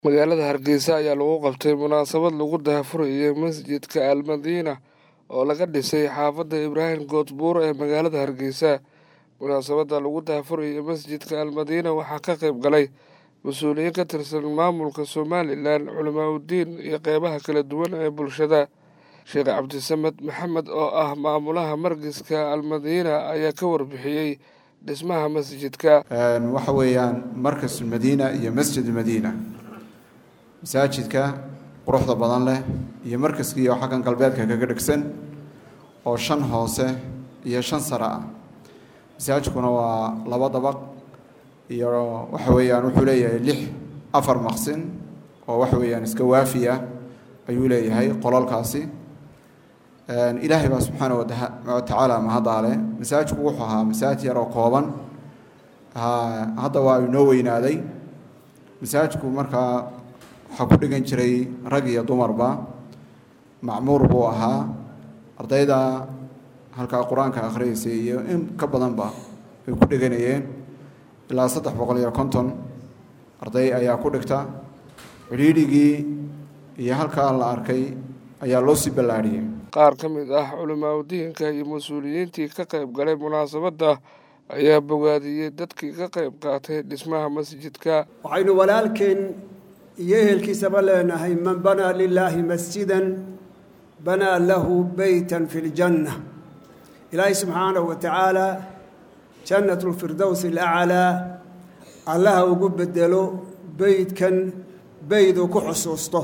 Magaalada Hargeysa ayaa lagu qabtay munaasabad lagu daahfurayo masjidka Al Madiina oo laga dhisay xaafadda Ibraahim Koodbuur ee magaalada Hargeysa. Munaasabadda lagu daahfurayo masjidka Al Madiina waxaa ka qayb galay mas-uuliyiin ka tirsan maamulka Somalilan, culimaa'idiin iyo qeybaha kala duwan ee bulshada. Sheekh Cabdisamed Maxamed oo ah maamulaha markiska Al Madiina ayaa ka warbixiyey dhismaha masjidka. waxa weeyaan markas madiina iyo masjid madiina masaajidka quruxda badan leh iyo markaskii oo xaggan galbeedka kaga dhegsan oo shan hoose iyo shan sare ah masaajidkuna waa laba dabaq iyo waxa weeyaan wuxuu leeyahay lix afar maqsin oo waxa weeyaan iska waafi ah ayuu leeyahay qolalkaasi ilaahay baa subxaana watacaala mahadaale masaajidku wuxuu ahaa masaajid yar oo kooban hadda waa inoo weynaaday masaajidku markaa waxaa ku dhigan jiray rag iyo dumarba macmuur buu ahaa ardayda halkaa qur-aanka akhriyaysay iyo in ka badanba ay ku dhiganayeen ilaa saddex boqol iyo konton arday ayaa ku dhigta cidhiidhigii iyo halkaa la arkay ayaa loo sii ballaadhiyey qaar ka mid ah culimaa'idiinka iyo mas-uuliyiintii ka qayb galay munaasabadda ayaa bogaadiyey dadkii ka qayb qaatay dhismaha masjidka waxaynu walaalkeen iyo ehelkiisaba leenahay man banaa lilaahi masjidan banaa lahu beytan fi ljanna ilaahay subxaanahu wa tacaala jannat lfirdows alaclaa allaha ugu bedelo beydkan beyd uu ku xusuusto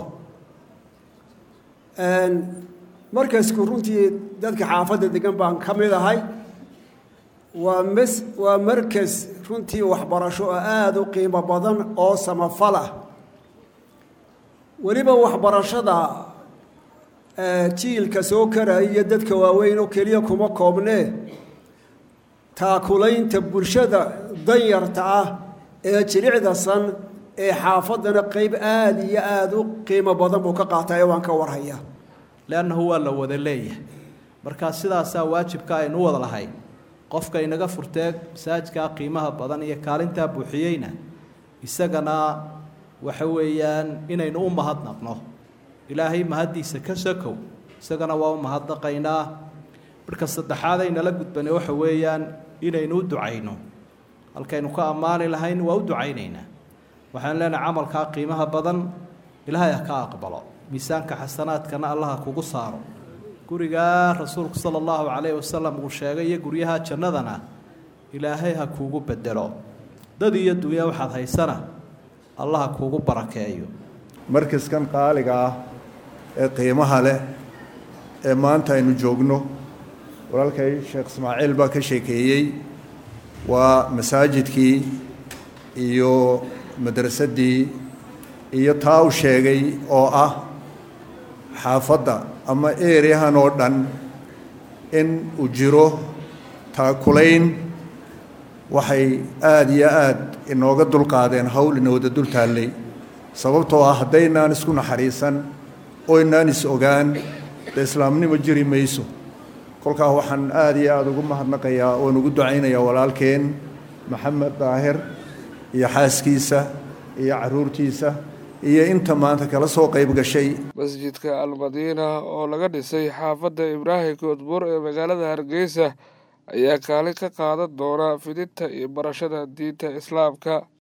markasku runtii dadka xaafadda degan baan ka mid ahay waa mas waa markas runtii waxbarasho oo aada u qiimo badan oo samafal ah weliba waxbarashada jiilka soo karaya iyo dadka waaweyn oo keliya kuma koobnee taakulaynta bulshada danyarta ah ee jilicda san ee xaafaddana qeyb aada iyo aada u qiimo badan buu ka qaatay waan ka warhayaa leannahu waa la wada leeyahay markaa sidaasaa waajibka aynu u wada lahay qofka inaga furtee masaajidkaa qiimaha badan iyo kaalintaa buuxiyeyna isagana waxa weeyaan inaynu u mahadnaqno ilaahay mahaddiisa ka sokow isagana waa u mahadnaqaynaa marka saddexaad aynala gudbane waxa weeyaan inaynu u ducayno halkaynu ka ammaani lahayn waa u ducaynaynaa waxaan leenahay camalkaa qiimaha badan ilaahay ha ka aqbalo miisaanka xasanaadkana allaha kugu saaro gurigaa rasuulku sala allahu calayhi wasalam uu sheegay iyo guryaha jannadana ilaahay ha kuugu bedelo dad iyo dunya waxaad haysana allaha kuugu barakeeyo markaskan qaaliga ah ee qiimaha leh ee maanta aynu joogno walaalkay sheekh ismaaciil baa ka sheekeeyey waa masaajidkii iyo madrasaddii iyo taa u sheegay oo ah xaafadda ama ereyahan oo dhan in uu jiro taakulayn waxay aada iyo aada inooga dulqaadeen hawl inooda dul taallay sababtoo ah haddaynaan isku naxariisan oo inaan is ogaan dee islaamnimo jiri mayso kolkaa waxaan aada iyo aada ugu mahadnaqayaa oon ugu ducaynayaa walaalkeen maxamed daahir iyo xaaskiisa iyo caruurtiisa iyo inta maanta kala soo qayb gashay masjidka Al Madiina oo laga dhisay xaafadda Ibraahim Koodbuur ee magaalada Hargeysa ayaa kaalin ka qaadan doona fidinta iyo barashada diinta Islaamka